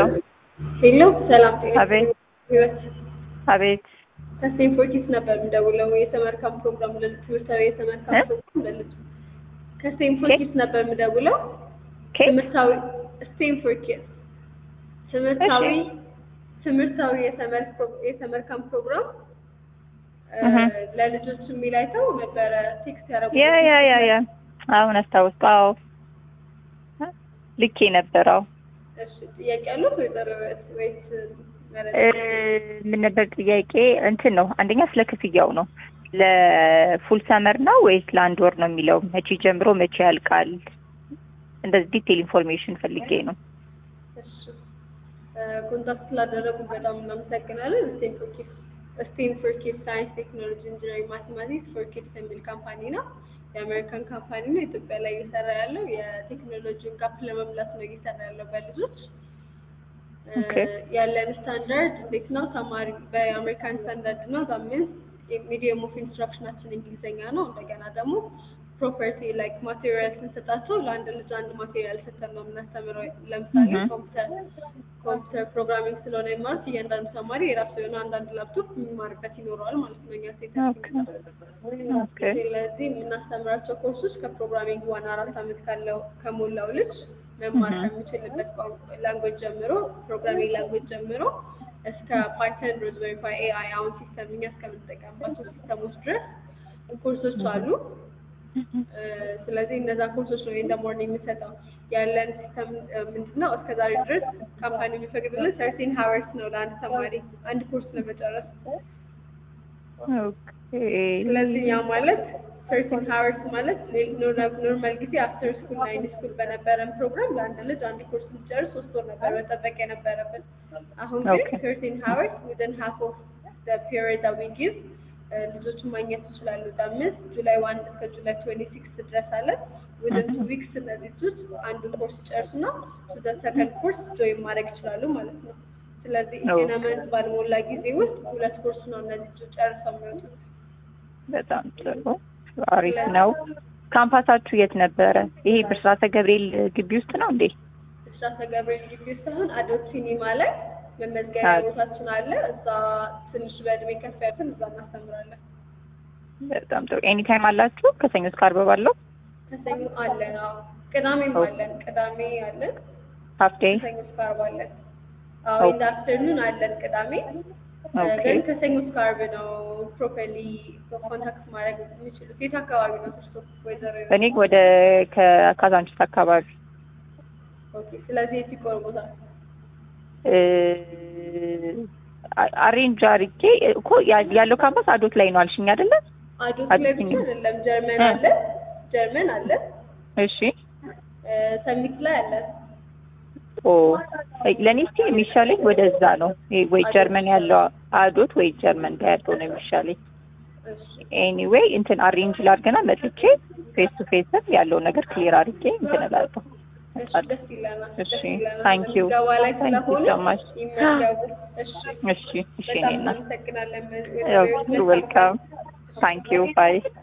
ሄሎ ሰላም ጤና አቤት ህይወት አቤት ከስቴንፎርድ ነበር የምደውለው የተመርካም ፕሮግራም ለልጅ ትምህርታዊ የተመርካም እ? ፕሮግራም ለልጅ ከስቴንፎርድ ነበር የምደውለው ኬ ትምህርታዊ ስቴንፎርድ ትምህርታዊ እሺ። ትምህርታዊ የተመር ፕሮ- የተመርካም ፕሮግራም እ፣ እህ። ለልጆች የሚል አይተው ነበረ ቴክስት ያደረጉ ያ ያ ያ ያ አሁን አስታወስኩ። አዎ ልኬ ነበር። አዎ እሺ ጥያቄ ያሉት ወይዘሮ ህይወት ወይስ መረጃ? እ፣ ምን ነበር ጥያቄ? እንትን ነው አንደኛ ስለ ክፍያው ነው። ለፉል ሰመር ነው ወይስ ለአንድ ወር ነው የሚለው? መቼ ጀምሮ መቼ ያልቃል? እንደዚህ ዲቴል ኢንፎርሜሽን ፈልጌ ነው። እሺ ኮንታክት ስላደረጉ በጣም እናመሰግናለን። ስቴም ፎር ኪድስ ስቴም ፎር ኪድስ ሳይንስ ቴክኖሎጂ ኢንጂነሪንግ ማቴማቲክስ ፎር ኪድስ የሚል ካምፓኒ ነው። የአሜሪካን ካምፓኒ ነው። ኢትዮጵያ ላይ እየሰራ ያለው የቴክኖሎጂን ጋፕ ለመሙላት ነው እየሰራ ያለው በልጆች እ፣ ኦኬ። ያለን ስታንዳርድ እንዴት ነው? ተማሪ በአሜሪካን ስታንዳርድ ነው። ዛሚንስ ሚዲየም ኦፍ ኢንስትራክሽናችን እንግሊዝኛ ነው። እንደገና ደግሞ ፕሮፐርቲ ላይክ ማቴሪያል ስንሰጣቸው ለአንድ ልጅ አንድ ማቴሪያል ሰተን ነው የምናስተምረው። ለምሳሌ Mhm. ኮምፒውተር ኮምፒውተር ፕሮግራሚንግ ስለሆነ የሚማሩት እያንዳንዱ ተማሪ የራሱ የሆነ አንዳንድ ላፕቶፕ የሚማርበት ይኖረዋል ማለት ነው። እኛ ሴት ኦኬ ኦኬ ስለዚህ የምናስተምራቸው ኮርሶች ከፕሮግራሚንግ ዋን አራት አመት ካለው ከሞላው ልጅ መማር Mhm. ከሚችልበት ላንጎጅ ጀምሮ ፕሮግራሚንግ ላንጎጅ ጀምሮ እስከ ፓይተን፣ ሮዝበሪ ፓይ፣ ኤአይ አሁን ሲስተም እኛ እስከምንጠቀምባቸው ሲስተሞች ድረስ ኮርሶች አሉ። እ፣ ስለዚህ እነዛ ኮርሶች ነው ኢን ሞርኒንግ የምሰጠው። ያለን ሲስተም ምንድን ነው? እስከ ዛሬ ድረስ ካምፓኒ የሚፈቅድልን ሰርቲን ሀወርስ ነው ለአንድ ተማሪ አንድ ኮርስ ለመጨረስ። ኦኬ ስለዚህ ያ ማለት ሰርቲን ሀወርስ ማለት ኖርማል ጊዜ አፍተር ስኩል ናይን ስኩል በነበረን ፕሮግራም ለአንድ ልጅ አንድ ኮርስ ልጨርስ ሶስት ወር ነበር መጠበቅ የነበረብን። አሁን ግን Okay. ሰርቲን ሀወርስ ዊዝን ሃፍ ኦፍ ፒሪድ ዊ ጊቭ ልጆችን ማግኘት ይችላሉ። አምስት ጁላይ ዋን እስከ ጁላይ ትዌንቲ ሲክስ ድረስ አለን። ዊዝን ቱ ዊክስ እነዚህ ልጆች አንዱን ኮርስ ጨርሱና ወደ ሰከንድ ኮርስ ጆይን ማድረግ ይችላሉ ማለት ነው። ስለዚህ Okay. ኢነመንት ባልሞላ ጊዜ ውስጥ ሁለት ኮርስ ነው እነዚህ ልጆች ጨርሰው የሚወጡት። በጣም ጥሩ አሪፍ ነው። ካምፓሳችሁ የት ነበረ? ይሄ ብስራተ ገብርኤል ግቢ ውስጥ ነው እንዴ? ብስራተ ገብርኤል ግቢ ውስጥ አሁን አዶት ሲኒማ ላይ መመዝገቢያ አዎ። ቦታችን አለ። እዛ ትንሽ በእድሜ ከፍ ያሉትን እዛ እናስተምራለን። በጣም ጥሩ። ኤኒ ታይም አላችሁ? ከሰኞ እስከ ዓርብ ባለው ከሰኞ አለን። አዎ ቅዳሜም ኦኬ። አለን። ቅዳሜ አለን። ሀፍ ዴይ? ከሰኞ እስከ ዓርብ አለን። አዎ ኦኬ። ኢን አፍተርኑን አለን ቅዳሜ። ኦኬ። ግን ከሰኞ እስከ ዓርብ ነው ፕሮፐርሊ ኮንታክት ማድረግ የሚችሉት። የት አካባቢ ነው እርሶ ወይዘሮ? እኔ ወደ ከካዛንቺስ አካባቢ ኦኬ። ስለዚህ የት ይቆርቦታል? እ፣ አ- አሬንጅ አድርጌ እኮ ያ- ያለው ካምፓስ አዶት ላይ ነው አልሽኝ አይደለ? አዶት አዶት ላይ ብቻ ሲኒማ። አይደለም፣ ጀርመን እ። አለ፣ ጀርመን አለ፣ እሺ እ፣ ሰሚት ላይ አለ። ኦ ለእኔ እስኪ የሚሻለኝ ወደዛ ነው ይሄ ወይ ጀርመን ያለው አዶት ወይ ጀርመን ጋር ያለው ነው የሚሻለኝ። እሺ ኤኒዌይ እንትን አሬንጅ ላድርገና መጥቼ ፌስ ቱ ፌስም ያለውን ነገር ክሊር አድርጌ እንትን እላለሁ። እሺ፣ ደስ ይለናል። እሺ፣ ደስ ይለናል። thank you. ምዝገባ ላይ Thank you ስለሆነ so much. ይመዝገቡ። እሺ፣ እሺ እሺ በጣም እኔና እናመሰግናለን። ዌልካም ታንክ ዩ ባይ